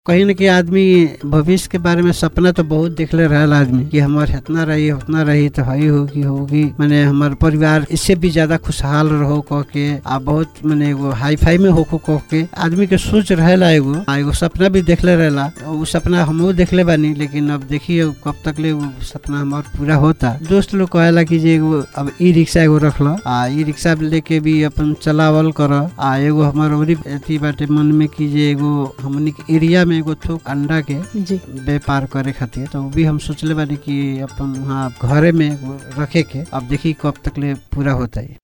कहीं न कहीं आदमी भविष्य के बारे में सपना तो बहुत देखले रहल आदमी कि हमार इतना रही उतना रही तो हई होगी होगी मैंने हमार परिवार इससे भी ज्यादा खुशहाल रहो कह के आ बहुत मैंने एगो हाई फाई में होको कह के आदमी के सोच रहेला एगो आ एगो सपना भी देखले रहेला वो सपना हमहू देखले बानी लेकिन अब देखिए कब तक ले वो सपना हमार पूरा होता दोस्त लोग कहेला कि जे एगो अब ई रिक्शा एगो रख लो आ ई रिक्शा लेके भी अपन चलावल कर आ एगो हमार औरी अथी बाटे मन में कि जे एगो हमनी के एरिया में एगो थोक अंडा के जी व्यापार करे खातिर तो वो भी हम सोचले बानी कि अपन वहाँ घरे में एगो रखे के अब देखी कब तक ले पूरा होता है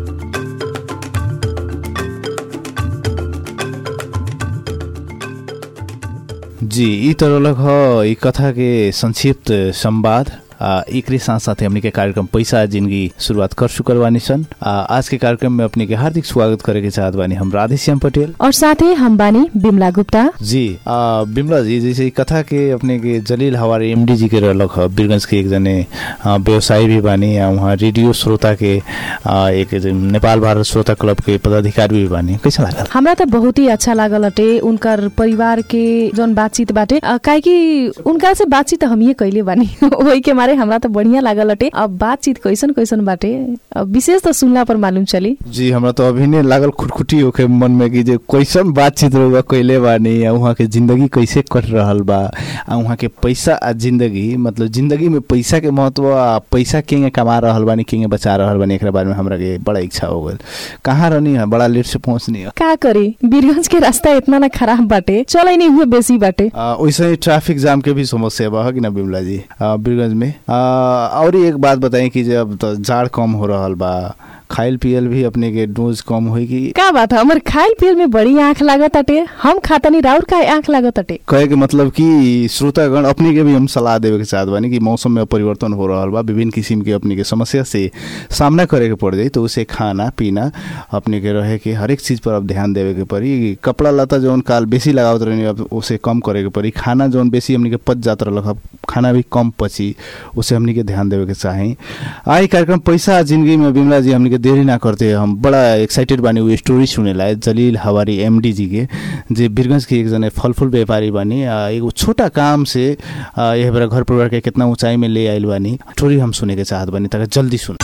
जी ई तो रहलक ह ई कथा के संक्षिप्त संवाद आ, एकरे साथ साथ हमनी के कार्यक्रम पैसा जिंदगी शुरुआत कर चुकल बानी सन आ, आज के कार्यक्रम में अपने के हार्दिक स्वागत करे के चाहत बानी हम राधेश्याम पटेल और साथै हम बानी बिमला गुप्ता जी आ, बिमला जी जैसे ई कथा के अपने के जलील हवारी एमडी जी के रहलक ह बीरगंज के एक जने आ, व्यवसायी भी बानी आ वहाँ रेडियो श्रोता के आ, एक जन नेपाल भारत श्रोता क्लब के पदाधिकारी भी बानी कैसा लागल हमरा त बहुत ही अच्छा लागल अटे उनकर परिवार के जौन बातचीत बाटे अ, काहे कि उनका से बातचीत हमीए कैले बानी ओही के मारे हमरा त बढ़िया लागल अटे अब बातचीत कैसन कैसन बाटे अब विशेष त सुनला पर मालूम चली जी हमरा तो अभी ने लागल खुटखुटी होके मन में कि जे कैसन बातचीत रहुआ कैले बानी आ वहाँ के जिंदगी कैसे कट रहल बा आ वहाँ के पैसा आ जिंदगी मतलब जिंदगी में पैसा के महत्व आ पैसा केंगे कमा रहल बानी केंगे बचा रहल बानी एकरा बारे में हमरा के बड़ा इच्छा हो गल कहाँ रहनी है बड़ा लेट से पहुँचनी है का करे वीरगंज के रास्ता इतना ना खराब बाटे चलै नहीं हुए बेसी बाटे आ, वैसे ही ट्रैफिक जाम के भी समस्या बा है कि ना बिमला जी आ, बीरगंज में आ, और एक बात बताई कि जब तो जाड़ कम हो रहल बा खाइल पियल भी अपने के डोज कम होई कि का बात है हमर खाइल पियल में बड़ी आँख लागत अटे हम खातनी राउर का आँख लागत अटे कहे के मतलब कि श्रोतागण अपने के भी हम सलाह देवे के चाहत बानी कि मौसम में परिवर्तन हो रहल बा विभिन्न किसिम के अपने के समस्या से सामना करे के पड़ जाई तो उसे खाना पीना अपने के रहे के हर एक चीज पर अब ध्यान देवे के पड़ी कपड़ा लता जौन काल बेसी लगावत रहनी अब उसे कम करे के पड़ी खाना जौन बेसी हमनी के पच जात रहलक अब खाना भी कम पची उसे हमनी के ध्यान देवे के चाही आई कार्यक्रम पैसा जिंदगी में बिमला जी हमनी के देरी ना करते हम बड़ा एक्साइटेड बानी वो स्टोरी सुनेला जलील हवारी एमडी जी के जे बीरगंज के एक जने फल फूल व्यापारी बानी आ, एगो छोटा काम से आ, यह बेरा घर परिवार के कितना ऊंचाई में ले आइल बानी स्टोरी हम सुने के चाहत बानी तक जल्दी सुन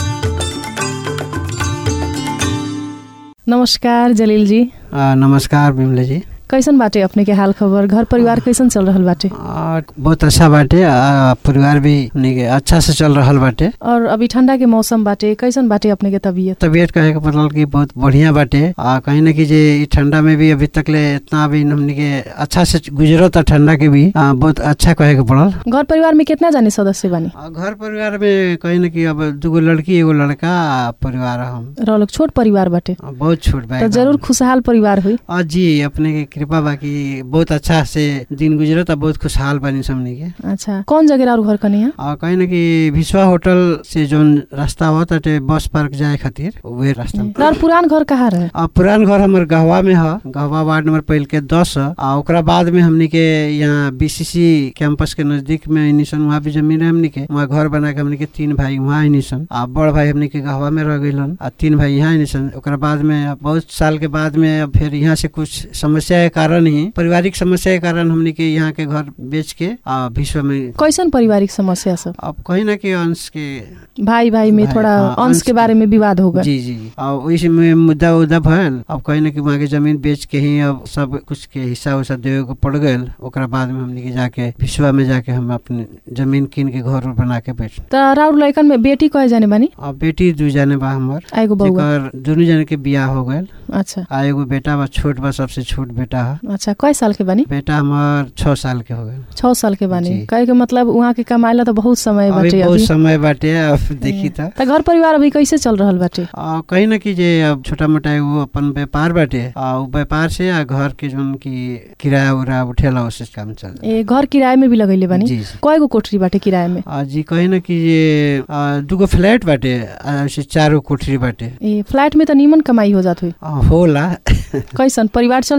नमस्कार जलील जी आ, नमस्कार बिमले जी कैसन बाटे अपने के हाल खबर घर परिवार कैसन चल रहल बाटे आ, बहुत अच्छा बाटे आ, परिवार भी हमनी के अच्छा से चल रहल बाटे और अभी ठंडा के मौसम बाटे कैसन बाटे अपने के तबीयत तबियत कहे के पड़ल कि बहुत बढ़िया बाटे आ कहीं ना कि जे ई ठंडा में भी अभी तक ले इतना भी हमनी के अच्छा से गुजरत ठंडा के भी आ, बहुत अच्छा कहे के पड़ल घर परिवार में कितना जाने सदस्य बानी आ, घर परिवार में कहीं ना कि अब दूगो लड़की एगो लड़का आ, परिवार हम रहल छोट परिवार बाटे आ, बहुत छोट बा तो एकदम। जरूर खुशहाल परिवार हुई आ, जी अपने के कृपा बा कि बहुत अच्छा से दिन गुजरत आ बहुत खुशहाल बनी हमनी के अच्छा कौन जगह और घर कनी है आ कहीं ना कि विश्वा होटल से जोन रास्ता आवत बाटे बस पार्क जाए खातिर उहे रास्ता में। और पुरान घर कहाँ रहे आ पुरान घर हमर गहवा में ह गहवा वार्ड नंबर पहल के दस ह आ ओकरा बाद में हमनी के यहाँ बीसीसी कैंपस के नजदीक में आइनी वहाँ भी जमीन है हमनी के वहाँ घर बना के हमनी के तीन भाई वहाँ आइनी सन आ बड़ भाई हमनी के गहवा में रह गइलन आ तीन भाई यहाँ आइनी सन ओकरा बाद में अब बहुत साल के बाद में अब फिर यहाँ से कुछ समस्या के कारण ही पारिवारिक समस्या के कारण हमनी के यहाँ के घर बेच के आ विश्व में कैसन पारिवारिक समस्या सब अब कहीं ना कि अंश के भाई भाई में भाई, थोड़ा हाँ, अंश अंश के के- बारे में विवाद हो गए जी जी और वैसे में मुद्दा उद्दा भयल अब कहीं ना कि वहाँ के जमीन बेच के ही अब सब कुछ के हिस्सा उस्सा देवे को पड़ गयल ओकरा बाद में हमनी के जाके विश्वा में जाके हम अपने जमीन कीन के घर उर बना के बैठ तो राउर लड़कन में बेटी कहे जाने बानी अब बेटी दू जाने बा हमर आ एगो बउआ जेकर दुनू जने के बियाह हो गयल अच्छा आ एगो बेटा बा छोट बा सबसे छोट बेटा है अच्छा कई साल के बानी बेटा हमार छह साल के हो गए छह साल के बानी जी। कहे के मतलब वहाँ के कमाएला तो बहुत समय अभी बाटे बहुत अभी समय बाटे अब देखी था तो घर परिवार अभी कैसे चल रहल बाटे आ, कहीं ना कि जे अब छोटा मोटा एगो अपन व्यापार बाटे आ उ व्यापार से आ घर के जोन की किराया उरा उठेला उससे काम चल ए घर किराए में भी लगैले बानी जी जी कयगो कोठरी बाटे किराए में आ, जी कहीं ना कि ये आ, दूगो फ्लैट बाटे आ, ऐसे चारो कोठरी बाटे ए फ्लैट में तो नीमन कमाई हो जात हुई आ, होला कैसन परिवार चल जाला उससे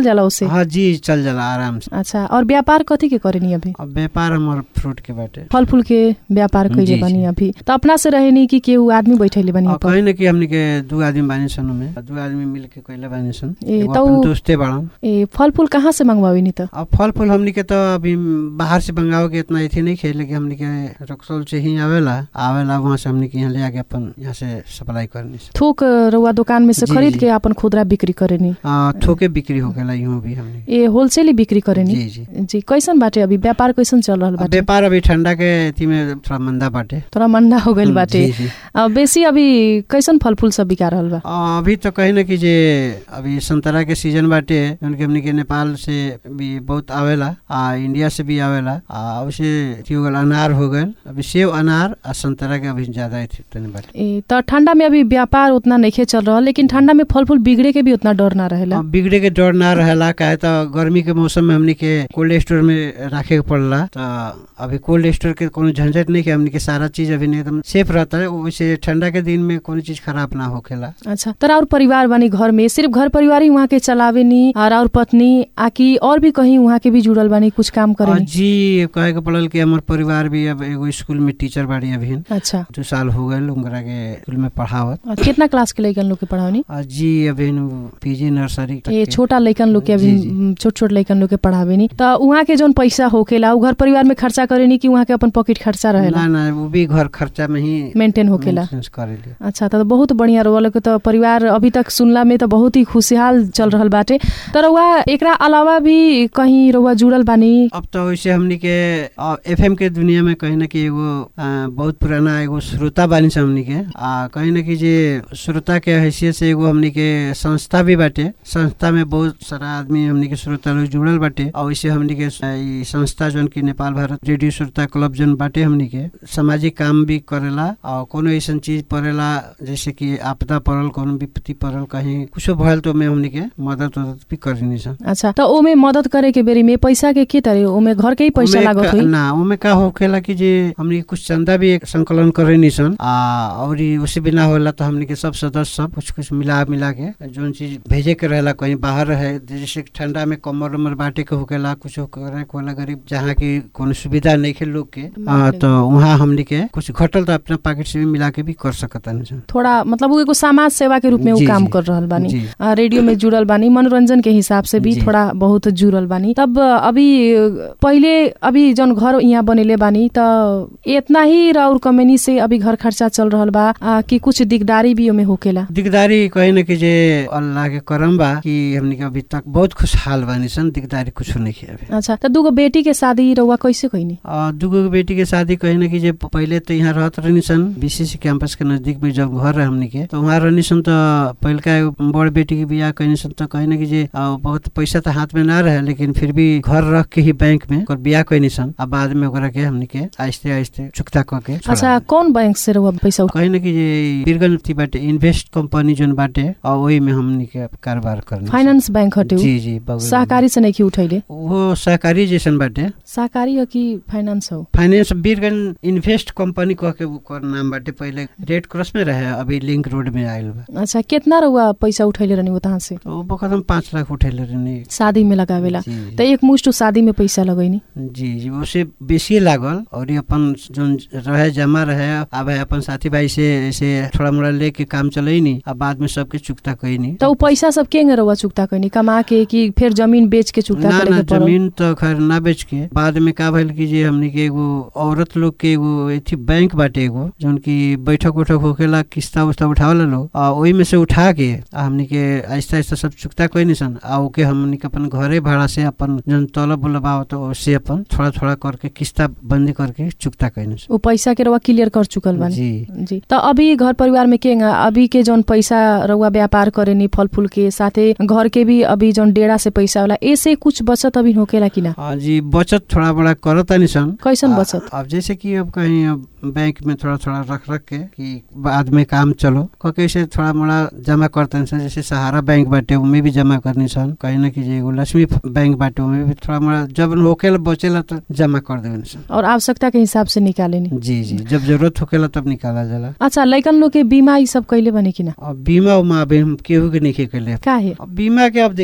से हाँ जी चल जाला आराम से अच्छा और व्यापार कथी के करेनी अभी अब व्यापार हमार फ्रूट के बाटे फल फूल के व्यापार जी, कैले जी। बनी अभी त अपना से रहेनी कि केहू आदमी बैठैले बनी अब अपन कहीं न कि हमनी के दू आदमी बानी सन में दू आदमी मिल के कैले बानी सन ए, एगो त अपन उ- दोस्ते बाड़न ए फल फूल कहाँ से मंगवावी नि त अब फल फूल हमनी के तो अभी बाहर से मंगाओ के इतना अथी नहीं खेले कि हमनी के रक्सौल से ही आवेला आवेला वहाँ से हमनी के यहाँ ले आके अपन यहाँ से सप्लाई करनी सन। थोक रउआ दुकान में से जी, खरीद जी। के अपन खुदरा बिक्री करेनी आ, थोके बिक्री हो गेला यूँ भी हमनी ए होलसेली बिक्री करेनी जी जी जी कैसन बाटे अभी व्यापार कैसन चल रहल अब बाटे व्यापार अभी ठंडा के अथी में थोड़ा मंदा बाटे थोड़ा मंदा हो गइल बाटे जी, जी। अ, बेसी अभी कैसन फल फूल सब बिका रहल बा आ, अभी तो कहीं ना कि जे अभी संतरा के सीजन बाटे जौन कि हमनी के नेपाल से भी बहुत आवेला आ इंडिया से भी आवेला आ वैसे अथी हो गल अनार हो गल अभी सेब अनार आ संतरा के अभी ज्यादा अथी तनी बाटे ए त ठंडा में अभी व्यापार उतना नइखे चल रहल लेकिन ठंडा में फल फूल बिगड़े के भी उतना डर ना रहेला अब बिगड़े के डर ना रहेला काहे तो गर्मी के मौसम में हमनी के कोल्ड स्टोर में रखे के पड़ला तो अभी कोल्ड स्टोर के कोनो झंझट नहीं के हमनी के सारा चीज अभी नहीं एकदम सेफ रहता है वैसे ठंडा के दिन में कोनो चीज खराब ना होखेला अच्छा तर और परिवार बानी घर में सिर्फ घर परिवार ही वहाँ के चलावे नी और और पत्नी आकि और भी कहीं वहाँ के भी जुड़ल बानी कुछ काम आ, करे जी कहे के पड़ल कि हमार परिवार भी अब एगो स्कूल में टीचर बाड़ी अभी अच्छा दू साल हो गए उनकरा के स्कूल में पढ़ावत और कितना क्लास के लइकन लोग के पढ़ावनी आ, जी अभी पीजी नर्सरी तक ये के। छोटा लइकन लोग के जी, अभी जी। छोट छोट लइकन लोग के पढ़ावे नी त उहाँ के जौन पैसा होखेला उ घर परिवार में खर्चा करे नी कि उहाँ के अपन पॉकेट खर्चा रहेला ना ना वो भी घर खर्चा में ही मेंटेन होखेला maintenance करेली अच्छा त बहुत बढ़िया रोल के त परिवार अभी तक सुनला में त बहुत ही खुशहाल चल रहल बाटे तर वहाँ एकरा अलावा भी कहीं रउआ जुड़ल बानी अब तो वैसे हमनी के एफएम के दुनिया में कहीं ना कि एगो आ, बहुत पुराना एगो श्रोता बानी छ हमनी के आ कहीं ना कि जे श्रोता के हैसियत से एगो हमनी के संस्था भी बाटे संस्था में बहुत सारा आदमी हमनी के श्रोता लोग जुड़ल बाटे और वैसे हमनी के आ, ई संस्था जौन की नेपाल भारत रेडियो श्रोता क्लब जौन बाटे हमनी के सामाजिक काम भी करेला और कोनो ऐसन चीज पड़ेला जैसे कि आपदा पड़ल कोनो विपत्ति पड़ल कहीं कुछो भयल तो में हमनी के मदद उदद भी करनी सन अच्छा त ओमे मदद करे के बेरी में पैसा के के तरे ओमे घर के ही पैसा ओमे लागत का- होई ना ओमे का होखेला कि जे हमनी के कुछ चंदा भी एक संकलन करे निसन आ और ई उसे बिना होला तो हमनी के सब सदस्य सब कुछ कुछ मिला मिला के जोन चीज भेजे के रहेला कहीं बाहर रहे जैसे ठंडा में कमर उमर बांटे के होखेला कुछ करे के होला गरीब जहाँ की कोनो सुविधा नहीं खे लोग के आ, तो वहाँ हमनी के कुछ घटल तो अपना पॉकेट से भी मिला के भी कर सकता निसन थोड़ा मतलब उ एगो समाज सेवा के रूप में उ जी, काम जी। कर रहल बानी जी आ, रेडियो में जुड़ल बानी मनोरंजन के हिसाब से भी जी। थोड़ा बहुत जुड़ल बानी तब अभी पहिले अभी जौन घर यहाँ बनेले बानी त इतना ही राउर कमेनी से अभी घर खर्चा चल रहल बा आ, कि कुछ दिकदारी भी ओमे होकेला दिकदारी कहीं न कि जे अल्लाह के करम बा कि हमनी के अभी तक बहुत खुशहाल बानी सन दिकदारी कुछ नहीं है अभी अच्छा त दूगो बेटी के शादी रउआ कैसे कइनी आ, दुगो के बेटी के शादी कहीं न कि जे पहले तो यहाँ रहत रहनी सन बीसीसी कैंपस के नजदीक में जब घर रहे हमनी के तो वहाँ रहनी सन तो पहिलका एगो बड़ बेटी के बियाह कहनी सन तो कहीं न कि जे आ, बहुत पैसा तो हाथ में ना रहे लेकिन फिर भी घर रख के ही बैंक में ओकर बियाह कहनी सन आ बाद में ओकरा के हमनी के आहिस्ते आहिस्ते चुकता क के छोड़ा अच्छा कौन बैंक से रउआ पैसा उठा- कहीं न कि जे बिरगन थी बाटे इन्वेस्ट कंपनी जोन बाटे और वही में हमनी के कारोबार करनी सन। फाइनेंस बैंक हटे उ? जी जी बगल में। सहकारी से नहीं उठैले वो सहकारी जैसन बाटे सहकारी हो कि फाइनेंस हो फाइनेंस बिरगन इन्वेस्ट कंपनी कह के ओकर नाम बाटे पहले रेड क्रॉस में रहे अभी लिंक रोड में आयल बा अच्छा कितना रउआ पैसा उठैले रहनी उतहाँ से तो वो बखत हम पाँच लाख उठेले रहनी शादी में लगावेला जी, त एक मुष्ट शादी में पैसा लगैनी जी जी उससे बेसी लागल और ये अपन जोन रहे जमा रहे अब अपन साथी भाई से ऐसे थोड़ा मोड़ा लेके काम चले नहीं अब बाद में सबके चुकता कही नहीं त उ पैसा सब के रउआ चुक्ता कैनी कमा के कि फिर जमीन बेच के चुक्ता ना करे ना के पड़ल जमीन तो खैर ना बेच के बाद में का भइल कि जे हमनी के एगो औरत लोग के एगो एथी बैंक बाटे एगो जौन की बैठक उठक होकेला किस्ता उस्ता उठावला लोग आ ओही में से उठा के आ हमनी के आहिस्ता आहिस्ता सब चुकता कोई निसन आ ओके हमनी के अपन घरे भाड़ा से अपन जौन तलब उलब आवत उससे अपन थोड़ा थोड़ा करके किस्ता बंदी करके चुकता कोई निसन उ पैसा के रउआ क्लियर कर चुकल बानी जी जी त अभी घर परिवार में के अभी के जौन पैसा रउआ व्यापार करेनी फल फूल के साथे घर के भी अभी जौन डेढ़ा से पैसा वाला ऐसे कुछ बचत अभी होकेला कि ना हाँ जी बचत थोड़ा बड़ा करता निसन कैसन आ- बचत अब जैसे कि अब कहीं अब बैंक में थोड़ा थोड़ा रख रख के कि बाद में काम चलो कहीं से थोड़ा मोड़ा जमा करते हैं जैसे सहारा बैंक बाटे उनमें भी जमा करनी सन कहीं ना कि एगो लक्ष्मी बैंक बाटे उनमें भी थोड़ा मोड़ा जब होकेला बचेला तो जमा कर देवे सन और आवश्यकता के हिसाब से निकालेनी जी जी जब जरूरत होकेला तब निकाला जाला अच्छा लइकन लोग के बीमा ई सब कैले बने कि ना अब बीमा उमा अभी हम केहू के नहीं कैले काहे अब बीमा के अब देखिए कहीं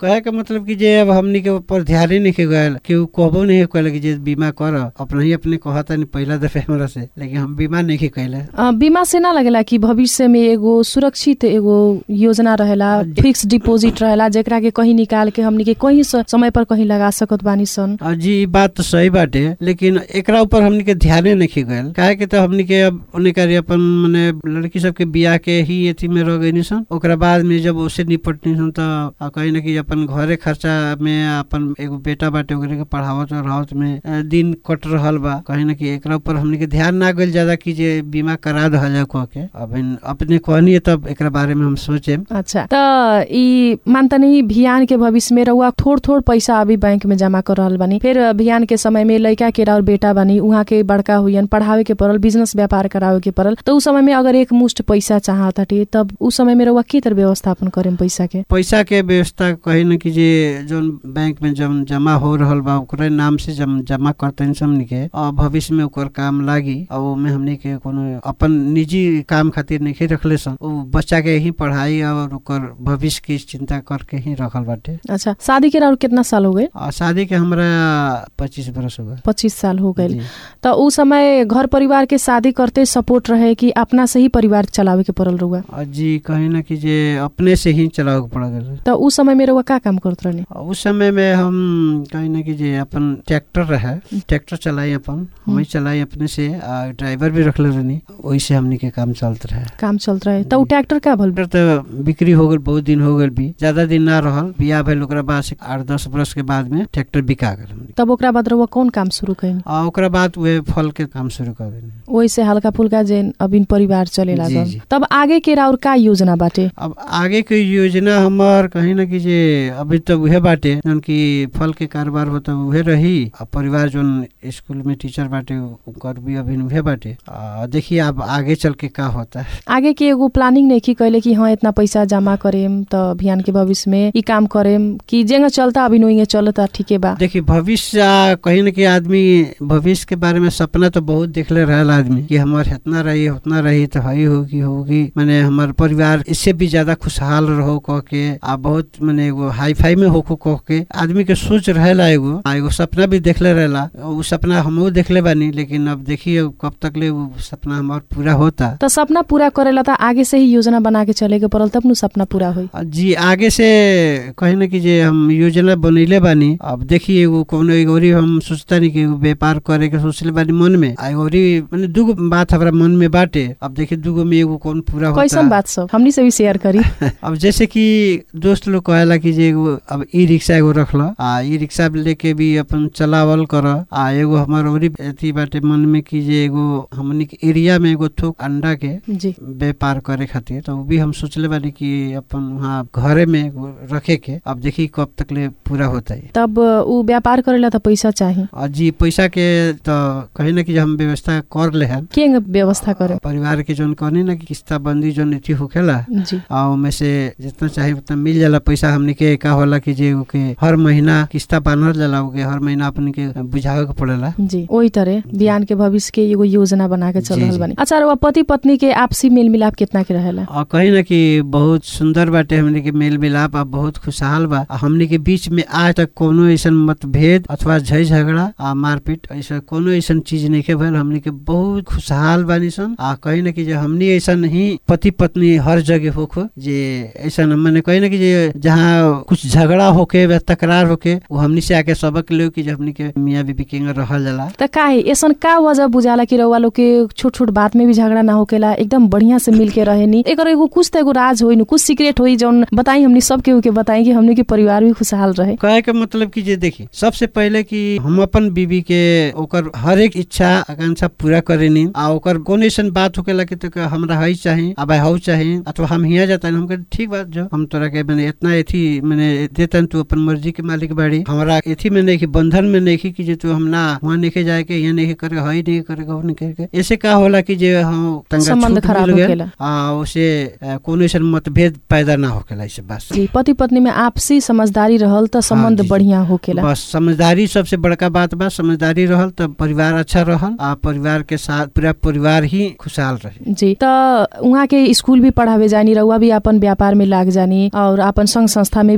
कहे के मतलब कि जे अब हमनी के ऊपर ध्यान ही नहीं गयल केहू कहबो नहीं कहले कि जे बीमा कर अपना ही अपने कहता नहीं पहला दफे हमरा से लेकिन हम बीमा नहीं कैले अ, बीमा से ना लगेला कि भविष्य में एगो सुरक्षित एगो योजना रहेला फिक्स डिपोजिट रहेला जेकरा के कहीं निकाल के हमनी के कहीं स- समय पर कहीं लगा सकत बानी सन और जी ई बात तो सही बाटे लेकिन एकरा ऊपर हमनी के ध्याने नहीं गयल काहे के तो हमनी के अब उन्हें करी अपन मने लड़की सबके बियाह के ही एथी में रह गई सन ओकरा बाद में जब उसे निपटनी सन तो आ कहीं ना कि अपन घरे खर्चा में अपन एगो बेटा बाटे ओकरे के पढ़ावत और रहत में अ, दिन कट रहल बा कहीं ना कि एकरा ऊपर हमनी के ध्यान ना गइल ज्यादा कि जे बीमा करा दहल जाए कह के अब इन- अपने कहनी है तब एकरा बारे में हम सोचे अच्छा त ई मानतनी भियान के भविष्य में रउआ थोड़ थोड़ पैसा अभी बैंक में जमा कर रहल बानी फिर भियान के समय में लइका के और बेटा बानी उहाँ के बड़का हुइयन पढ़ावे के पड़ल बिजनेस व्यापार करावे के पड़ल त उ समय में अगर एक मुष्ट पैसा चाहताटे तब उ समय में रउआ के तरह व्यवस्थापन करेम पैसा के पैसा के व्यवस्था कही न कि जे जौन बैंक में जब जमा हो रहल बा ओकरे नाम से जम जमा करते हमनी के और भविष्य में ओकर काम लागी और ओमे हमनी के कोनो अपन निजी काम खातिर नहीं रखले सन उ बच्चा के ही पढ़ाई और ओकर भविष्य की चिंता करके ही रखल बाटे अच्छा शादी के और कितना साल हो गए और शादी के हमरा पच्चीस बरस हो गए पच्चीस साल हो गए जी। त उ समय घर परिवार के शादी करते सपोर्ट रहे कि अपना से ही परिवार चलावे के पड़ल रउआ और जी कहीं ना कि जे अपने से ही चलावे के पड़ गए त उ समय में रउआ का काम करत रहनी उस समय में हम कहीं ना कि जे अपन ट्रैक्टर रहे ट्रैक्टर चलाई अपन वही चलाई अपने से आ ड्राइवर भी रखले रहनी वही से हमनी के काम चलत रहे काम चलत रहे त उ ट्रैक्टर का भल ट्रैक्टर तो बिक्री हो गल बहुत दिन हो गल भी ज्यादा दिन ना रहल बियाह भेल ओकरा बाद से आठ दस बरस के बाद में ट्रैक्टर बिका गल हमनी तब ओकरा बाद रउआ कौन काम शुरू कइनी आ ओकरा बाद वे फल के काम शुरू कर देनी वैसे हल्का फुल्का जेन अबिन परिवार चले जी, लागल जी। तब आगे के और का योजना बाटे अब आगे के योजना हमार कहीं ना कि जे अभी तो उहे बाटे जौन की फल के कारोबार होता उहे रही आ परिवार जौन स्कूल में टीचर बाटे उनकर भी अभी उहे बाटे आ देखिए अब आगे चल के का होता है आगे के एगो प्लानिंग नहीं की कहले कि हाँ इतना पैसा जमा करेम त अभियान के भविष्य में ई काम करेम कि जेंगा चलता अभी नोइंगे चलता ठीके बा देखिए भविष्य आ, कहीं ना कहीं आदमी भविष्य के बारे में सपना तो बहुत देखले रहल आदमी कि हमार इतना रही उतना रही तो हई होगी होगी मैंने हमार परिवार इससे भी ज्यादा खुशहाल रहो कह के आ बहुत मैंने एगो हाई फाई में होको कह के आदमी के सोच रहेला एगो आ एगो सपना भी देखले रहेला उ सपना हमहू देखले बानी लेकिन अब देखिए कब तक ले वो सपना हमार पूरा होता त सपना पूरा करेला त आगे से ही योजना बना के चले के पड़ल तब नु सपना पूरा होई आ, जी आगे से कहीं ना कि जे हम योजना बनैले बानी अब देखिए एगो कोनो एगो औरी हम सोचता नहीं कि एगो व्यापार करे के सोचले बानी मन में आ एगो औरी माने दूगो बात हमारा मन में बाटे अब देखिए दूगो में एगो कौन पूरा होता कैसन बात सब हमनी से भी शेयर करी अब जैसे कि दोस्त लोग कहेला कि जे एगो अब ई रिक्शा एगो रखल आ ई रिक्शा लेके भी अपन चलावल कर आ एगो हमार औरी अथी बाटे मन में कि जे एगो हमनी के एरिया में एगो थोक अंडा के जी व्यापार करे खातिर तो उ भी हम सोचले बानी कि अपन वहाँ घरे में एगो रखे के अब देखी कब तक ले पूरा होता है तब उ व्यापार करेला त पैसा चाही और जी पैसा के तो कहीं ना कि हम व्यवस्था कर ले हैं के व्यवस्था करे परिवार के जोन कहनी ना कि किस्ता बंदी जोन अथी होखेला जी आ में से जितना चाहे उतना मिल जाला पैसा हमनी के का होला कि जे ओके हर महीना किस्ता बांधल जाला ओके हर महीना अपनी के बुझावे के पड़ेला जी ओही तरह बिहान के भविष्य के एगो योजना बना के चल जी, रहल जी। बानी अच्छा रउआ पति पत्नी के आपसी मेल मिलाप कितना के रहेला और कहीं ना कि बहुत सुंदर बाटे हमनी के मेल मिलाप आ बहुत खुशहाल बा आ हमनी के बीच में आज तक कोनो ऐसा मतभेद अथवा झै झगड़ा आ मारपीट ऐसा कोनो ऐसा चीज नहीं के भइल हमनी के बहुत खुशहाल बानी सन आ कहीं ना कि जे हमनी ऐसा ही पति पत्नी हर जगह होखो जे ऐसा मैंने कहीं ना कि जे जहाँ कुछ झगड़ा होके या तकरार होके वो हमनी से आके सबक ले कि जे हमनी के मियाँ बीबी के रहल जाला त काहे ऐसन का वजह बुझाला कि रउआ लोग के छोट छोट बात में भी झगड़ा ना होकेला एकदम बढ़िया से मिल के रहे नी एकर एगो कुछ त एगो राज होई नु कुछ सीक्रेट होई जौन बताई हमनी सब केहू के बताई कि हमनी के परिवार भी खुशहाल रहे कहे के मतलब कि जे देखी सबसे पहले कि हम अपन बीबी के ओकर हर एक इच्छा आकांक्षा पूरा करेनी आ ओकर कौन ऐसन बात होकेला कि तो हमरा हई चाही अब हऊ चाही अथवा हम हिया जाता हम कहे, ठीक बात जो हम तोरा के मैंने इतना एथी मैंने देतन तू अपन मर्जी के मालिक बाड़ी हमरा एथी में नहीं कि बंधन में नहीं कि जे तू हम ना वहाँ नहीं जाए के यहाँ नहीं करे हई नहीं करे हऊ नहीं करे के ऐसे का होला कि जे हम तंगा संबंध छूट खराब मिल गइल, होकेला। आ उसे अ, कोनो ऐसन मतभेद पैदा ना होकेला ऐसे बस जी पति पत्नी में आपसी समझदारी रहल त संबंध जी, जी। बढ़िया होकेला बस समझदारी सबसे बड़का बात बा समझदारी रहल तब परिवार अच्छा रहल आ परिवार के साथ पूरा परिवार ही खुशहाल रहे जी त उहाँ के स्कूल भी पढ़ावे जानी रउआ भी अपन व्यापार में लाग जानी और अपन संघ संस्था में भी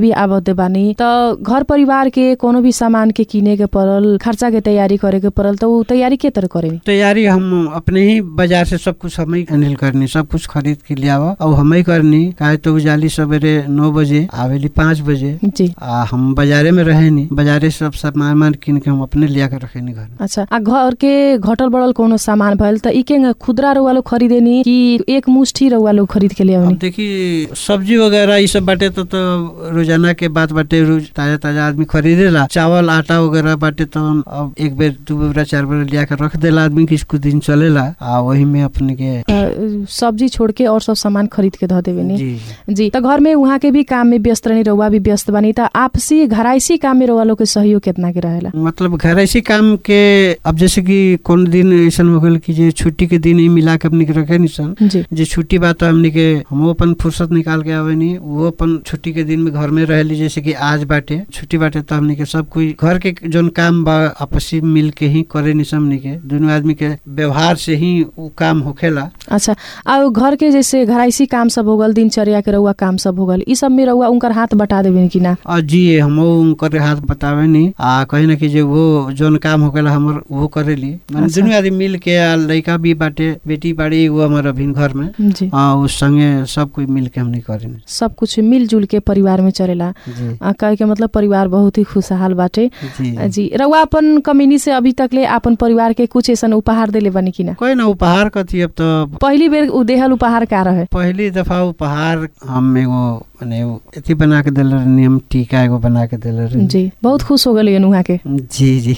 भी आबद्ध बानी त घर परिवार के कोनो भी सामान के किने के पड़ल खर्चा के तैयारी करे के पड़ल त उ तैयारी के तरह करे तैयारी हम अपने ही बाजार से सब कुछ हम ही हैंडल करनी सब कुछ खरीद के ले आवा और हम ही करनी काहे तो उजाली सवेरे नौ बजे आवेली पाँच बजे जी आ हम बाजारे में रहे नी बाजारे से सब सामान मान किन के हम अपने लिया के रखे नी घर में। अच्छा आ घर के घटल बढ़ल कोनो सामान भइल त इके खुदरा रउआ लोग खरीदेनी कि एक मुष्ठी रउआ लोग खरीद के ले अब आवनी देखी सब्जी वगैरह ये सब बाटे तो, तो रोजाना के बात बाटे रोज ताजा ताजा आदमी खरीदेला चावल आटा वगैरह बाटे तो हम अब एक बेर दू बेर चार बेर लिया के रख देला आदमी किस कुछ दिन चलेला आ वही में अपने के अ, सब्जी छोड़ के और सब सामान खरीद के ध देवे नी जी जी त घर में उहाँ के भी काम में व्यस्त रहनी रउआ भी व्यस्त बानी त आपसी घराइसी काम में रउआ लोग के सहयोग कितना के रहेला मतलब घर ऐसी काम के अब जैसे कि कौन दिन ऐसा हो गल कि जे छुट्टी के दिन ही मिला के अपने के रखे नहीं सन जी जे छुट्टी बा तो हमने के हम अपन फुर्सत निकाल के आवे नहीं वो अपन छुट्टी के दिन में घर में रहली जैसे कि आज बाटे छुट्टी बाटे तो हमने के सब कोई घर के जोन काम बा आपसी मिल के ही करे नहीं हमने के दोनों आदमी के व्यवहार से ही वो काम होखेला अच्छा आ उ घर के जैसे घराइसी काम सब हो गल दिनचर्या के रउआ काम सब हो गल ई सब में रउआ उनकर हाथ बटा देवे कि ना और जी हम उनकर हाथ बतावे नहीं आ कहीं ना कि जे वो जोन काम होखेला हमर वो करेली माने अच्छा। दोनों आदमी मिल के आ लड़का भी बाटे बेटी बाड़ी वो हमार अभी घर में जी आ उस संगे सब कोई मिल के हमने करेनी सब कुछ मिलजुल के परिवार में चलेला जी आ, कहे के मतलब परिवार बहुत ही खुशहाल बाटे जी जी रउआ अपन कमिनी से अभी तक ले अपन परिवार के कुछ ऐसा उपहार देले बनी कि ना कोई ना उपहार कथी अब तो पहली बेर उ देहल उपहार का रहे पहली दफा उपहार हम एगो माने एगो अथी बना के दिल रहनी हम टीका एगो बना के दिल रहनी जी बहुत खुश हो गए उहाँ के जी जी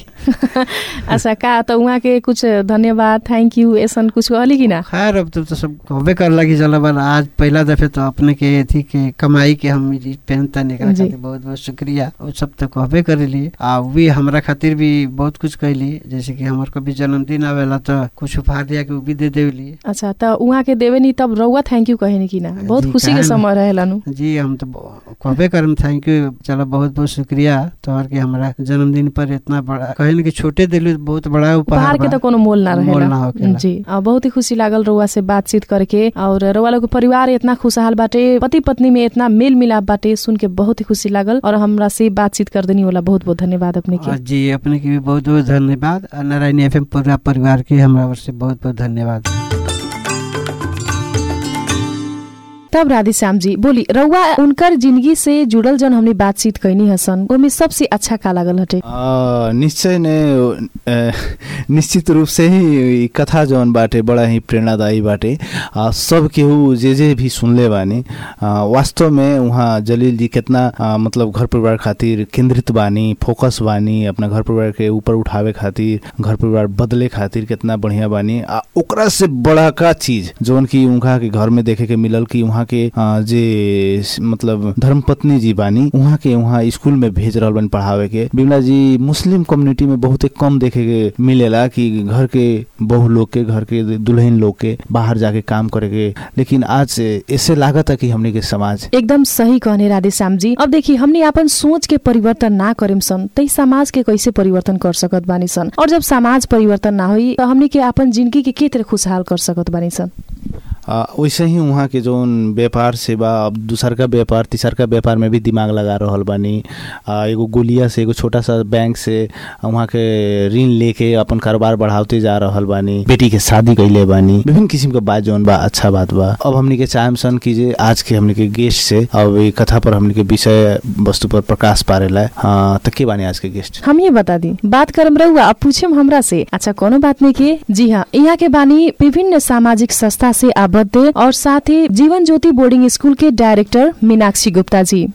अच्छा का त उहाँ के कुछ धन्यवाद थैंक यू ऐसन कुछ कहली कि ना खैर अब तो, तो सब कहबे कर लगी चलो बल आज पहला दफे तो अपने के अथी के कमाई के हम ई पहनता निकल जी। खातिर बहुत बहुत शुक्रिया वो सब तो कहबे करेली आ उ भी हमरा खातिर भी बहुत कुछ कैली जैसे कि हमार कभी जन्मदिन आवेला तो कुछ उपहार दिया के उ भी दे देवली अच्छा त उहाँ के देवे नी तब रउआ थैंक यू कहे नी कि ना बहुत जी, खुशी काहे के ना। समय रहेला नु जी हम तो ब- कहबे करम थैंक यू चलो बहुत बहुत शुक्रिया तोहर के हमरा जन्मदिन पर इतना बड़ा कहे न कि छोटे दिलू बहुत बड़ा उपहार उपहार के बा। त कोनो मोल ना मोल ना रहेला होखेला। जी आ, बहुत ही खुशी लागल रउआ से बातचीत करके और रउआ लोग के परिवार इतना खुशहाल बाटे पति पत्नी में इतना मेल मिलाप बाटे सुन के बहुत ही खुशी लागल और हमरा से बातचीत कर देनी वाला बहुत बहुत धन्यवाद अपने और के जी अपने के भी बहुत बहुत धन्यवाद और नारायणी एफ पूरा परिवार के हमरा ओर से बहुत बहुत धन्यवाद तब राधेश्याम जी बोली रउआ उनकर जिंदगी से जुड़ल जन हमने बातचीत कैनी हसन ओमे सबसे अच्छा का लागल हटे आ, निश्चय ने अ, निश्चित रूप से ही ई कथा जौन बाटे बड़ा ही प्रेरणादायी बाटे आ, सब केहू जे जे भी सुनले बानी आ, वास्तव में वहाँ जलील जी कितना आ, मतलब घर परिवार खातिर केंद्रित बानी फोकस बानी अपना घर परिवार के ऊपर उठावे खातिर घर परिवार बदले खातिर कितना बढ़िया बानी आ ओकरा से बड़ा का चीज जौन की उनका के घर में देखे के मिलल कि वहाँ के आ, जे स- मतलब धर्मपत्नी जी बानी वहाँ के वहाँ स्कूल में भेज रहल बानी पढ़ावे के बिमला जी मुस्लिम कम्युनिटी में बहुत कम देखे के मिलेला कि घर के बहू लोग के घर के दुल्हन लोग के बाहर जाके काम करे के लेकिन आज से ऐसे लागत है कि हमने के समाज एकदम सही कहने राधेश्याम जी अब देखी हमने अपन सोच के परिवर्तन ना करेम सन तई समाज के कैसे परिवर्तन कर सकत बानी सन और जब समाज परिवर्तन ना होई तो हमने के अपन जिंदगी के के तरह खुशहाल कर सकत बानी सन आ, वैसे ही वहाँ के जौन व्यापार से बा अब दूसर का व्यापार तीसर का व्यापार में भी दिमाग लगा रहल बानी आ, एगो गोलिया से एगो छोटा सा बैंक से वहाँ के ऋण लेके अपन कारोबार बढ़ाते जा रहल बानी बेटी के शादी कैले बानी विभिन्न किस्म के बात जौन बा अच्छा बात बा अब हमनी के चाहम सन कीजिए आज के हमनी के गेस्ट से अब ये कथा पर हमनी के विषय वस्तु पर प्रकाश पारेला हाँ तो के बानी आज के गेस्ट हम ये बता दी बात करम रहुआ अब पूछेम हमरा से अच्छा कोनो बात नहीं के जी हाँ यहाँ के बानी विभिन्न सामाजिक संस्था से आबद्ध और साथ ही जीवन ज्योति बोर्डिंग स्कूल के डायरेक्टर मीनाक्षी गुप्ता जी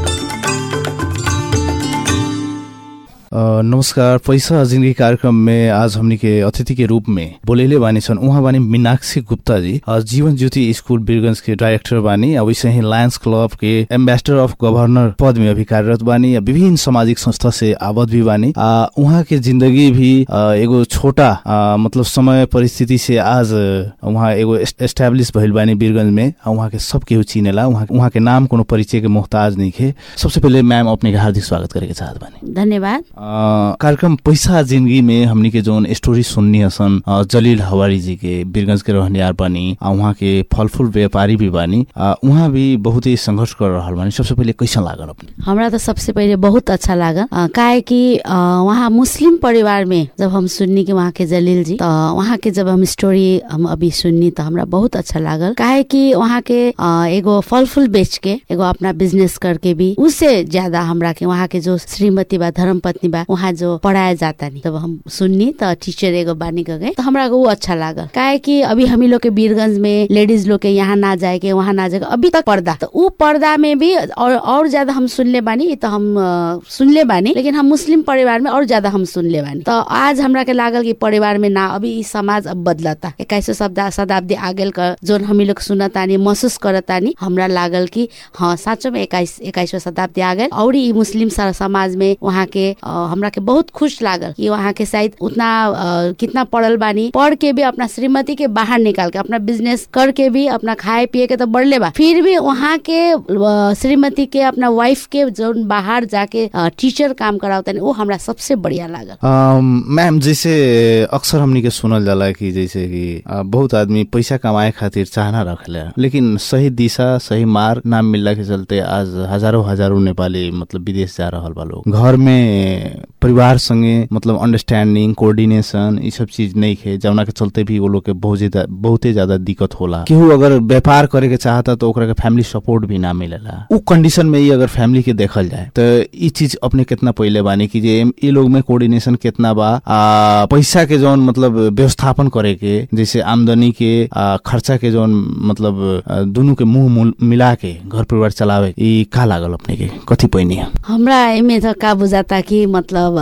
अ, नमस्कार पैसा जिंदगी कार्यक्रम में आज हमनी के अतिथि के रूप में बोलेले बानी छन् उहाँ बानी मीनाक्षी गुप्ता जी अ, जीवन ज्योति स्कूल बिरगंज के डायरेक्टर बानी आ वैसे ही लायंस क्लब के एम्बेसडर अफ गवर्नर पद में अभी कार्यरत बानी आ विभिन्न सामाजिक संस्था से आबद्ध भी बानी आ उहाँ के जिंदगी भी अ, एगो छोटा अ, मतलब समय परिस्थिति से आज अ, उहाँ एगो एस्टेब्लिश भइल बानी बीरगंज में आ उहाँ के सब केहू चिनेला उहाँ उहाँ के नाम कोनो परिचय के मोहताज नहीं खे सबसे पहले मैम अपने के हार्दिक स्वागत करे के चाहत बानी धन्यवाद अ, कार्यक्रम पैसा जिंदगी में हमनी के जोन स्टोरी सुननी हसन अ, जलील हवारी जी के बीरगंज के रहनियार बानी आ उहाँ के फल फूल व्यापारी भी बानी आ, उहाँ भी बहुत ही संघर्ष कर रहल बानी सबसे पहिले कैसन लागल अपने हमरा त सबसे पहिले बहुत अच्छा लागल अ, काहे कि अ, वहाँ मुस्लिम परिवार में जब हम सुन्नी कि वहाँ के जलील जी त वहाँ के जब हम स्टोरी हम अभी सुन्नी त हमरा बहुत अच्छा लागल काहे कि वहाँ के अ, एगो फल फूल बेच के एगो अपना बिजनेस करके भी उससे ज्यादा हमरा के वहाँ के जो श्रीमती बा धर्म पत्नी बा वहाँ जो पढ़ाए जाता नहीं जब हम सुन्नी त टीचर एगो बानी के गए तो हमरा के वो अच्छा लागल काहे कि अभी हमी लोग के बीरगंज में लेडीज लोग के यहाँ ना जाए के वहाँ ना जाए के अभी तक पर्दा तो ऊ पर्दा में भी और और ज्यादा हम सुनले बानी ई तो हम अ, सुनले बानी लेकिन हम मुस्लिम परिवार में और ज्यादा हम सुनले बानी तो आज हमरा के लागल कि परिवार में ना अभी ई समाज अब बदलता इक्कीसवीं शब्द शताब्दी आ गेल का जोन हमी लोग सुनतानी महसूस करतानी हमरा लागल कि हाँ साँचो में इक्कीस इक्कीसवीं शताब्दी आ गेल और ई मुस्लिम स- समाज में वहाँ के अ, हमरा के बहुत खुश लागल कि वहाँ के शायद उतना अ, कितना पढ़ल बानी पढ़ के भी अपना श्रीमती के बाहर निकाल के अपना बिजनेस करके भी अपना खाए पिए के तो बढ़ले बा फिर भी वहाँ के अ, श्रीमती के अपना वाइफ के जो बाहर जाके अ, टीचर काम करावता वो हमरा सबसे बढ़िया लागल अम, मैम जैसे अक्सर हमनी के सुनल जाला कि जैसे कि अ, बहुत आदमी पैसा कमाए खातिर चाहना रखेला लेकिन सही दिशा सही मार्ग ना मिलला के चलते आज हजारों हजारों नेपाली मतलब विदेश जा रहल बा लोग घर में परिवार संगे मतलब अंडरस्टैंडिंग कोऑर्डिनेशन ई सब चीज नहीं खे जौना के चलते भी वो लोग के बहुत ज्यादा बहुते ज्यादा दिक्कत होला केहू अगर व्यापार करे के चाहता तो ओकरा के फैमिली सपोर्ट भी ना मिलेला उ कंडीशन में ही अगर फैमिली के देखल जाए तो ई चीज अपने कितना पहिले बानी कि जे ई लोग में कोऑर्डिनेशन कितना बा आ, पैसा के जौन मतलब व्यवस्थापन करे के जैसे आमदनी के आ, खर्चा के जौन मतलब आ, दुनू के मुंह मुल- मिला के घर परिवार चलावे ई का लागल अपने के कथी पैनी है हमरा एमे त का बुझाता कि मतलब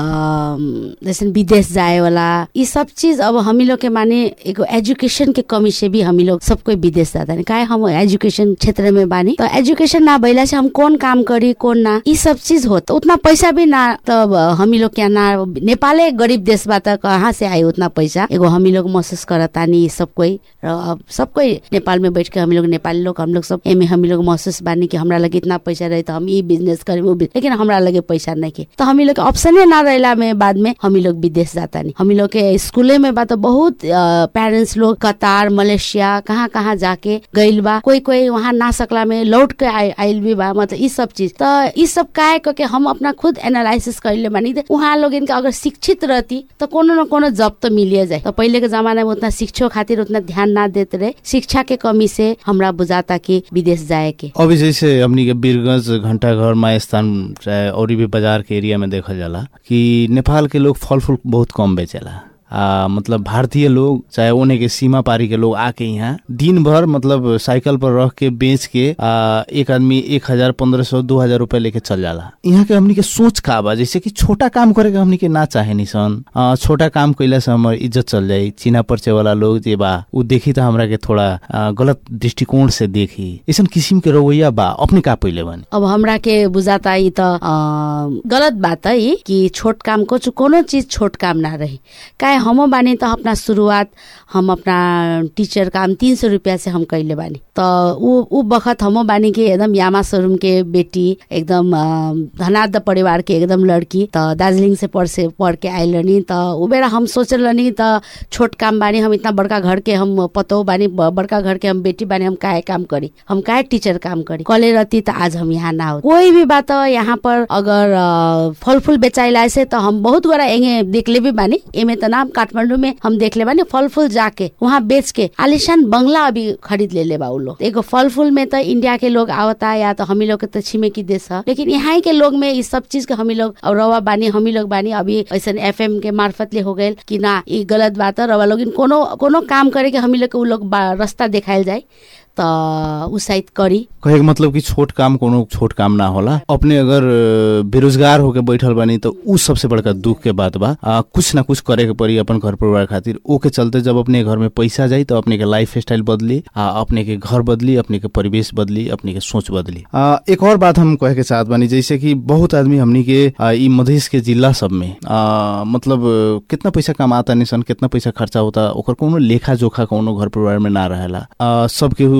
अ, जैसे विदेश जाए वाला ये सब चीज अब हामी लोग के माने एगो एजुकेशन के कमी से भी हामी लोग सब कोई विदेश जाता नहीं काहे हम एजुकेशन क्षेत्र में बानी तो एजुकेशन ना भइला से हम कौन काम करी कौन ना ये सब चीज हो तो उतना पैसा भी ना तब हामी लोग क्या ना नेपाले गरीब देश बा त कहाँ से आए उतना पैसा एगो हामी लोग महसूस करतानी ये सब कोई र अब सब कोई नेपाल में बैठ के हामी लोग नेपाली लोग हम लोग सब एमे हामी लोग महसूस बानी कि हमरा लगे इतना पैसा रहे तो हम ये बिजनेस करें वो बिजनेस लेकिन हमरा लगे पैसा नहीं के तो हामी लोग के ऑप्शने ना रहला में बाद में हामी लोग विदेश जाता नहीं हामी लोग के स्कूले में बा तो बहुत पेरेंट्स लोग कतार मलेशिया कहाँ कहाँ जाके गइल बा कोई कोई वहाँ ना सकला में लौट के आइ- आइल भी बा मतलब ई सब चीज तो ई सब काहे करके हम अपना खुद एनालिसिस कइले बानी त उहाँ लोग इनका अगर शिक्षित रहती तो कोनो न कोनो जॉब तो मिलिए जाए तो पहले के जमाना में उतना शिक्षो खातिर उतना ध्यान ना देते रहे शिक्षा के कमी से हमरा बुझाता कि विदेश जाए के अभी जैसे हमनी के बीरगंज घंटा घर माय स्थान चाहे और भी बाजार के एरिया में देखल जाला कि नेपाल के लोग फल फूल बहुत कम बेचेला आ, मतलब भारतीय लोग चाहे ओने के सीमा पारी के लोग आके यहाँ दिन भर मतलब साइकिल पर रख के बेच के आ, एक आदमी एक हजार पंद्रह सौ दो हजार रुपया लेके चल जाला यहाँ के हमनी के सोच का बा जैसे कि छोटा काम करे के हमनी के ना चाहे नि सन आ, छोटा काम कैला से हमार इज्जत चल जाई चिना परिचय वाला लोग जे बा उ देखी त हमरा के थोड़ा आ, गलत दृष्टिकोण से देखी ऐसन किसिम के रवैया बा अपने का पहिले बने अब हमरा के बुझाता ई त अ, गलत बात है ई कि छोट काम को कोनो चीज छोट काम ना रही काहे हम बानी त अपना शुरुआत हम अपना टीचर काम तीन सौ रुपया से हम कैले बानी त ऊ ऊ बखत हम बानी के एकदम यामा शोरूम के बेटी एकदम अ, धनाढ्य परिवार के एकदम लड़की त दार्जिलिङ से पढ़ से पढ़ के आइल रहनी त ऊ बेला हम सोचल रहनी त छोट काम बानी हम इतना बड़का घर के हम पतो बानी ब- बड़का घर के हम बेटी बानी हम काहे काम करी हम काहे टीचर काम करी कले रहती त आज हम यहाँ ना हो कोई भी बात यहाँ पर अगर अ, फल फूल बेचाइला से त हम बहुत बड़ा एंगे देखले भी बानी एमे त नाम काठमाडौँ में हम देखले बानी फल फूल जाके वहाँ बेच के आलिशान बंगला अभी खरीद ले ले बा उ लोग एगो फल फूल में त इंडिया के लोग आवता या तो हमी लोग के त छिमेकी देश ह लेकिन यहाँ के लोग में इस सब चीज के हमी लोग और रवा बानी हमी लोग बानी अभी ऐसा एफ के मार्फत ले हो गए कि ना ई गलत बात है रवा लोग कोनो कोनो काम करे के हमी लोग के उ लोग बा- रास्ता देखायल जाए त उ शायद करी कहे के मतलब कि छोट काम कोनो छोट काम ना होला अपने अगर अ, बेरोजगार होके बैठल बानी तो उ सबसे बड़का दुख के बात बा आ, कुछ ना कुछ करे के पड़ी अपन घर परिवार खातिर ओके चलते जब अपने घर में पैसा जाई तो अपने के लाइफ स्टाइल बदली आ अपने के घर बदली अपने के परिवेश बदली अपने के सोच बदली आ, एक और बात हम कहे के चाहत बानी जैसे कि बहुत आदमी हमनी के आ, ई मधेश के जिला सब में आ, मतलब अ, कितना पैसा कमाता निसन कितना पैसा खर्चा होता ओकर कोनो लेखा जोखा कोनो घर परिवार में ना रहेला आ, सब केहू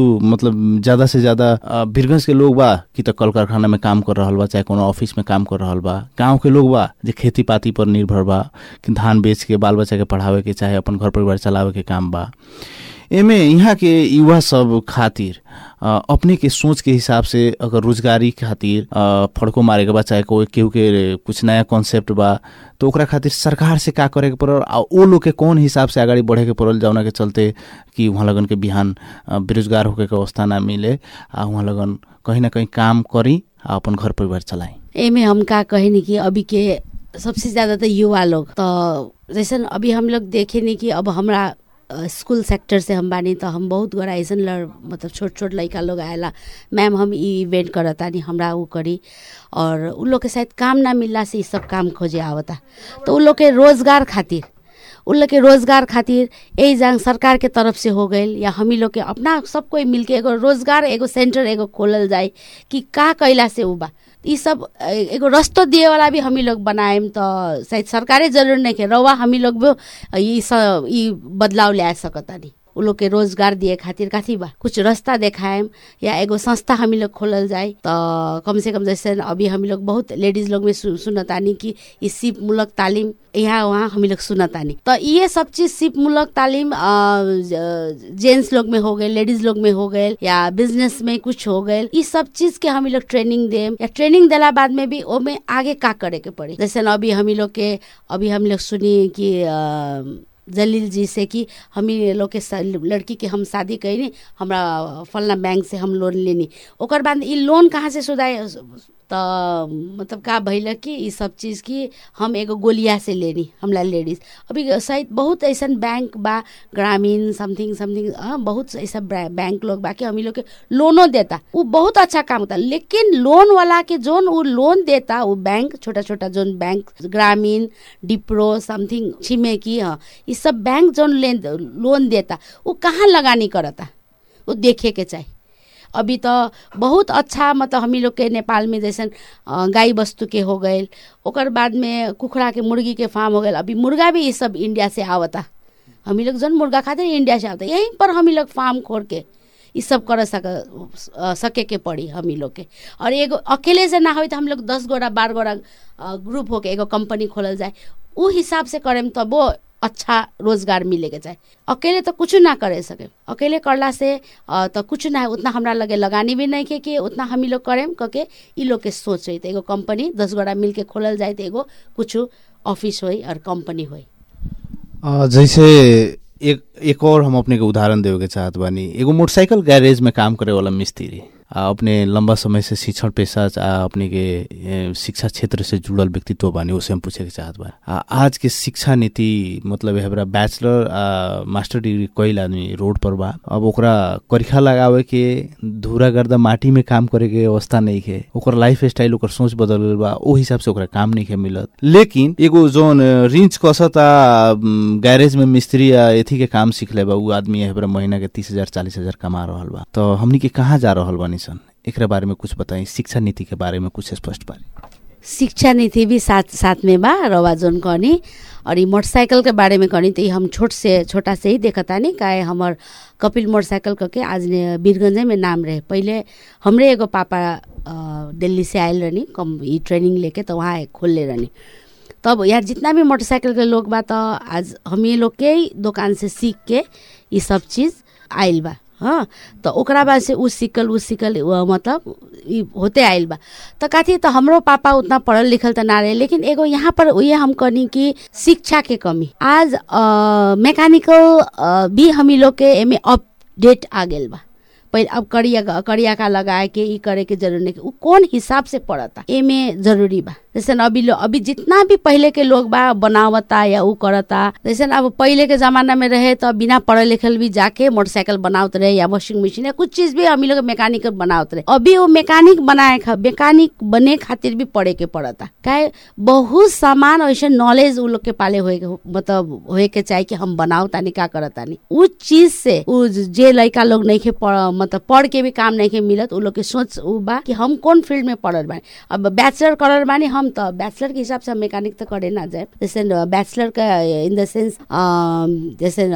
मतलब ज्यादा से ज्यादा अ, वीरगंज के लोग बा कि त कल कारखाना में काम कर रहल बा चाहे कोनो ऑफिस में काम कर रहल बा गांव के लोग बा जे खेती पाती पर निर्भर बा कि धान बेच के बाल बच्चा के पढ़ावे के चाहे अपन घर परिवार चलावे के काम बा एमे यहाँ के युवा सब खातिर अ, अपने के सोच के हिसाब से अगर रोजगारी खातिर अ, फड़को मारे के बा चाहे कोई केहू के कुछ नया कॉन्सेप्ट बा तो ओकरा खातिर सरकार से का करे के पड़ल आ ओ लोग के कौन हिसाब से आगाड़ी बढ़े के पड़ल जौना के चलते कि वहाँ लगन के बिहान अ, बेरोजगार होके के अवस्था ना मिले आ वहाँ लगन कहीं ना कहीं काम करी आ अपन घर परिवार चलाई एमे हम का कहे नहीं कि अभी के सबसे ज्यादा तो युवा लोग तो जैसे अभी हम लोग देखे नहीं कि अब हमरा अ, स्कूल सेक्टर से हम बानी तो हम बहुत गोरा ऐसन लड़ मतलब छोट छोट लड़का लोग आएला मैम हम ई इवेंट करतानी हमरा ऊ करी और उ लोग के शायद काम ना मिलला से ई सब काम खोजे आवता तो उ लोग के रोजगार खातिर उन लोग के रोजगार खातिर यही जांग सरकार के तरफ से हो गई या हम लोग के अपना सब कोई मिलके एगो रोजगार एगो सेंटर एगो खोलल जाए कि का कैला से उ बा ई सब ए- एगो रस्तो दिए वाला भी हमी लोग बनाएम तो शायद सरकारे जरूर नहीं के रवा हमी लोग भी ई सब ई बदलाव ले सकतानी उ लोग के रोजगार दिए खातिर काथी बा कुछ रास्ता देखाएम या एगो संस्था हमी लोग खोलल जाए तो कम से कम जैसे अभी हमी लोग बहुत लेडीज लोग में सु, सुनतानी कि ई सिप मूलक तालीम यहाँ वहाँ हमी लोग सुनतानी तो ये सब चीज सिप मूलक तालीम जेंट्स लोग में हो गए लेडीज लोग में हो गए या बिजनेस में कुछ हो गए ई सब चीज के हमी लोग ट्रेनिंग देम या ट्रेनिंग देला बाद में भी ओमे आगे का करे के पड़ी जैसे न अभी हमी लोग के अभी हम लोग सुनी कि अ, जलील जी से कि हमी लोग के सा- लड़की के हम शादी कैनी हमरा फलना बैंक से हम लोन लेनी ओकर बाद ई लोन कहाँ से सुधाए त मतलब का भइल कि ई सब चीज़ की हम एगो गोलिया से लेनी हमला लेडीज अभी शायद बहुत ऐसन बैंक बा ग्रामीण समथिंग समथिंग हाँ बहुत ऐसा ब्रा- बैंक लोग बा कि हमी लोग के लोनो देता वो बहुत अच्छा काम होता लेकिन लोन वाला के जोन वो लोन देता वो बैंक छोटा छोटा जोन बैंक ग्रामीण डिप्रो समथिंग छिमेकी हाँ ये सब बैंक जोन ले लोन देता वो कहाँ लगानी करता वो देखे के चाहिए अभी तो बहुत अच्छा मतलब हमी लोग के नेपाल में जैसे अ, गाय वस्तु के हो गए ओकर बाद में कुखड़ा के मुर्गी के फार्म हो गए अभी मुर्गा भी ये सब इंडिया से आवता हमी लोग जन मुर्गा खाते हैं, इंडिया से आवता यहीं पर हमी लोग फार्म खोल के ये सब कर सक अ, सके के पड़ी हमी लोग के और एगो अकेले से ना हो तो हम लोग दस गोरा बारह गोरा अ, ग्रुप होके एगो कंपनी खोलल जाए उ हिसाब से करेम तब वो अच्छा रोजगार मिले के चाहे अकेले तो कुछ ना करे सके अकेले करला से अ, तो कुछ ना है उतना हमरा लगे लगानी भी नहीं के कि उतना हम लोग करेम कके ई लोग के सोच रही तो एगो कंपनी दस गोरा मिल के खोलल जाए तो एगो कुछ ऑफिस होई और कंपनी होई अ, जैसे एक एक और हम अपने के उदाहरण देवे के चाहत बानी एगो मोटरसाइकिल गैरेज में काम करे वाला मिस्त्री आ अपने लंबा समय से शिक्षण पेशा आ अपने के ए, शिक्षा क्षेत्र से जुड़ल व्यक्तित्व बानी उसे हम पूछे के चाहत बा आ, आज के शिक्षा नीति मतलब हमरा बैचलर आ मास्टर डिग्री कईल आदमी रोड पर बा अब ओकरा करिखा लगावे के धूरा गर्दा माटी में काम करे के अवस्था नहीं है ओकर लाइफ स्टाइल ओकर सोच बदल गइल बा ओ हिसाब से ओकरा काम नहीं है मिलत लेकिन एगो जोन रिंच कसता गैरेज में मिस्त्री या एथी के काम सीखले बा उ आदमी हमरा महीना के तीस हजार चालीस हजार कमा रहल बा तो हमनी के कहाँ जा रहल बानी सन एकरा बारे में कुछ बताई शिक्षा नीति के बारे में कुछ स्पष्ट बारे शिक्षा नीति भी साथ साथ में बा रवा जोन कहनी और ये मोटरसाइकिल के बारे में कहनी तो ये हम छोट से छोटा से ही देखता नहीं काहे हमर कपिल मोटरसाइकिल करके आज ने वीरगंजे में नाम रहे पहले हमरे एगो पापा अ, दिल्ली से आयल रहनी कम ई ट्रेनिंग लेके तो वहाँ खोलले रहनी तब यार जितना भी मोटरसाइकिल के लोग बा तो आज हम ये लोग के ही दुकान से सीख के ये सब चीज़ आयल बा हाँ तो ओकरा बाद से उ सिकल उ सिकल उ मतलब ई होते आयल बा तो कथी तो हमरो पापा उतना पढ़ल लिखल तो ना रहे लेकिन एगो यहाँ पर ये हम कहनी कि शिक्षा के कमी आज मैकेनिकल भी हमी लोग के एमे अपडेट आ गेल बा पहले अब करिया करिया का लगाए के ई करे के जरूरी नहीं उ कौन हिसाब से पड़ता एमे जरूरी बा जैसे न अभी लो अभी जितना भी पहले के लोग बा बनावता या उ करता जैसे न अब पहले के जमाना में रहे तो बिना पढ़े लिखल भी जाके मोटरसाइकिल बनावत रहे या वॉशिंग मशीन या कुछ चीज भी हम लोग मैकेनिकल बनावत रहे अभी वो मैकेनिक बनाए खा मैकेनिक बने खातिर भी पढ़े के पड़ता काहे बहुत सामान ऐसे नॉलेज उ लोग के पाले होए के मतलब होए के चाहिए कि हम बनाओ तानी का करत तानी उ चीज से उ जे लड़का लोग नहीं के पढ़ मतलब पढ़ के भी काम नहीं के मिलत उ लोग के सोच उ बा कि हम कौन फील्ड में पढ़ल बानी अब बैचलर करल बानी हम त बैचलर के हिसाब से हम मैकेनिक तो करे ना जाए जैसे बैचलर का इन द सेंस जैसे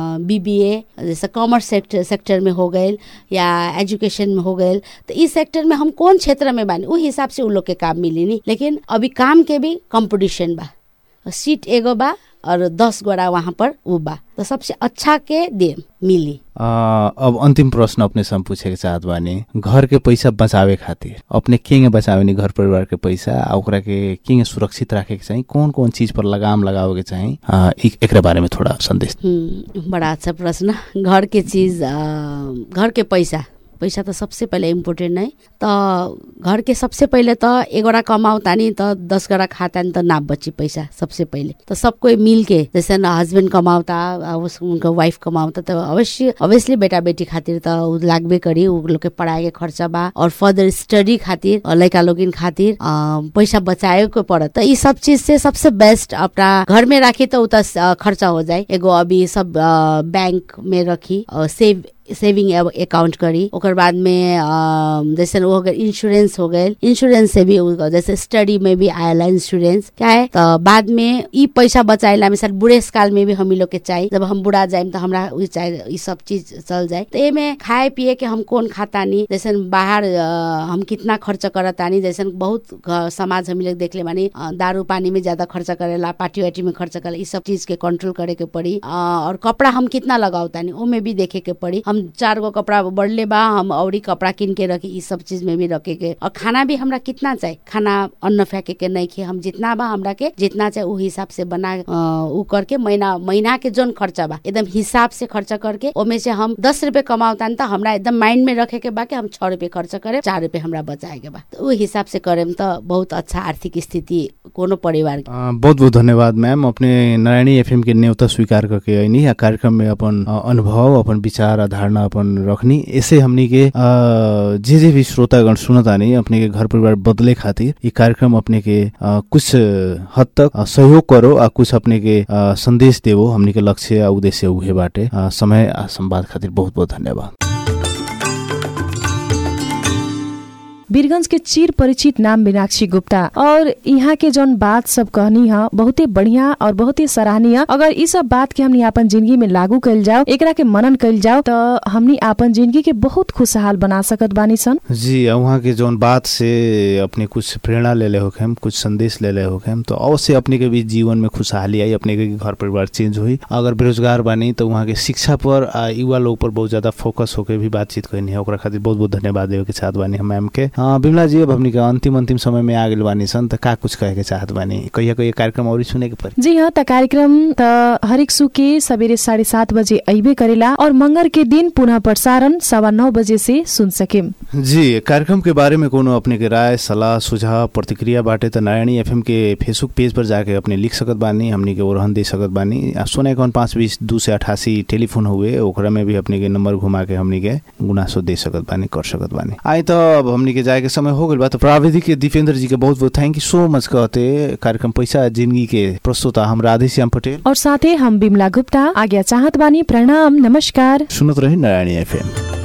बीबीए जैसे कॉमर्स सेक्टर सेक्टर में हो गए या एजुकेशन में हो गए तो इस सेक्टर में हम कौन क्षेत्र में बानी उ हिसाब से उ लोग के काम मिली नहीं लेकिन अभी काम के भी कंपटीशन बा सीट एगो बा और दस गोड़ा वहाँ पर उ बा तो सबसे अच्छा के दे मिली आ, अब अंतिम प्रश्न अपने से हम पूछे के चाहत बानी घर के पैसा बचावे खातिर अपने केंगे बचावे नी घर परिवार के पैसा आ ओकरा के केंगे सुरक्षित राखे के चाहिए कौन कौन चीज पर लगाम लगावे के चाहिए आ, एक एकरा बारे में थोड़ा संदेश हम्म, बड़ा अच्छा प्रश्न घर के चीज अ, घर के पैसा पैसा तो सबसे पहले इम्पोर्टेंट है तो घर के सबसे पहले तो एगोड़ा कमाओ तानी तो दस गोड़ा खाता तो ना बची पैसा सबसे पहले तो सब कोई मिल के जैसे न हस्बैंड कमावता आ उस उनको वाइफ कमावता तो अवश्य ऑब्वियसली बेटा बेटी खातिर तो उ लागबे करी उ लोग के पढ़ाई के खर्चा बा और फर्दर स्टडी खातिर और लड़का लोगिन खातिर अ, पैसा बचाए के पड़त तो ये सब चीज से सबसे बेस्ट अपना घर में राखी तो उ त अ, खर्चा हो जाए एगो अभी सब अ, बैंक में रखी और सेव सेविंग अकाउंट करी ओकर बाद में अ, जैसे वो हो गए इंश्योरेंस हो गए इंश्योरेंस से भी उ- जैसे स्टडी में भी आएला इंश्योरेंस क्या है तो बाद में ई पैसा बचाएला मिसाल बुढ़े काल में भी हम लोग के चाहिए जब हम बुढ़ा जाए तो हमरा उ चाहिए ई सब चीज चल जाए तो एमे खाए पिए के हम कौन खाता नहीं जैसे बाहर अ, हम कितना खर्च करतानी जैसे बहुत घ- समाज हम लोग देख ले मानी अ, दारू पानी में ज्यादा खर्च करेला पार्टी वार्टी में खर्च करेला ई सब चीज के कंट्रोल करे के पड़ी अ, और कपड़ा हम कितना लगावतानी ओमे भी देखे के पड़ी हम चार गो कपड़ा बढ़ले बा हम औरी कपड़ा किन के रखी ई सब चीज में भी रखे के और खाना भी हमरा कितना चाहिए खाना अन्न फेंके के नहीं खे हम जितना बा हमरा के जितना चाहिए उ हिसाब से बना अ, उ करके महीना महीना के जोन खर्चा बा एकदम हिसाब से खर्चा करके ओमे से हम दस रुपए कमावतानी तो हमरा एकदम माइंड में रखे के बा कि हम छह रुपए खर्च करे चार रुपए हमरा बचाए के बा तो उ हिसाब से करेम तो बहुत अच्छा आर्थिक स्थिति कोनो परिवार के आ, बहुत बहुत धन्यवाद मैम अपने नारायणी एफएम के न्योता स्वीकार करके अइनी आ कार्यक्रम में अपन आ, अनुभव अपन विचार आ धारणा अपन रखनी ऐसे हमनी के आ, जे जे भी श्रोतागण सुनतानी अपने के घर परिवार बदले खातिर ई कार्यक्रम अपने के आ, कुछ हद तक आ, सहयोग करो आ कुछ अपने के आ, संदेश देवो हमनी के लक्ष्य आ उद्देश्य उहे बाटे आ, समय आ संवाद खातिर बहुत बहुत धन्यवाद वीरगंज के चिर परिचित नाम मीनाक्षी गुप्ता और यहाँ के जौन बात सब कहनी है बहुते बढ़िया और बहुते सराहनीय अगर ई सब बात के हमनी आपन जिंदगी में लागू कइल जाओ एकरा के मनन कइल जाओ तो हमनी आपन जिंदगी के बहुत खुशहाल बना सकत बानी सन जी आ वहाँ के जौन बात से अपने कुछ प्रेरणा ले ले होखेम कुछ संदेश ले ले होखेम तो अवश्य अपने के भी जीवन में खुशहाली आई अपने के घर परिवार चेंज हुई अगर बेरोजगार बानी तो वहाँ के शिक्षा पर आ युवा लोग पर बहुत ज्यादा फोकस होके भी बातचीत करनी है ओकरा खातिर बहुत बहुत धन्यवाद देवे के चाहत बानी हम मैम के हाँ, बिमला जी अब हमनी के अंतिम अंतिम समय में आ गेल बानी सन त का कुछ कहे के चाहत बानी कहिया कहिया कार्यक्रम और सुने के पड़ी जी हाँ त कार्यक्रम त हरेक सु के सवेरे साढ़े सात बजे अबे करेला और मंगर के दिन पुनः प्रसारण सवा नौ बजे से सुन सकेम जी कार्यक्रम के बारे में कोनो अपने के राय सलाह सुझाव प्रतिक्रिया बाटे त नारायणी एफएम के फेसबुक पेज पर जाके अपने लिख सकत बानी हमनी के ओरहन दे सकत बानी आ सोना इक्यावन पाँच बीस दू से अठासी टेलीफोन हुए ओकरा में भी अपने के नंबर घुमा के हमनी के गुनासो दे सकत बानी कर सकत बानी आई तो अब हमनी के जाए के समय हो गइल बा तो प्राविधिक दीपेंद्र जी के बहुत बहुत थैंक यू सो मच कहते कार्यक्रम पैसा जिंदगी के प्रस्तुता हम राधेश्याम पटेल और साथै हम बिमला गुप्ता आज्ञा चाहत बानी प्रणाम नमस्कार सुनत रही नारायणी एफएम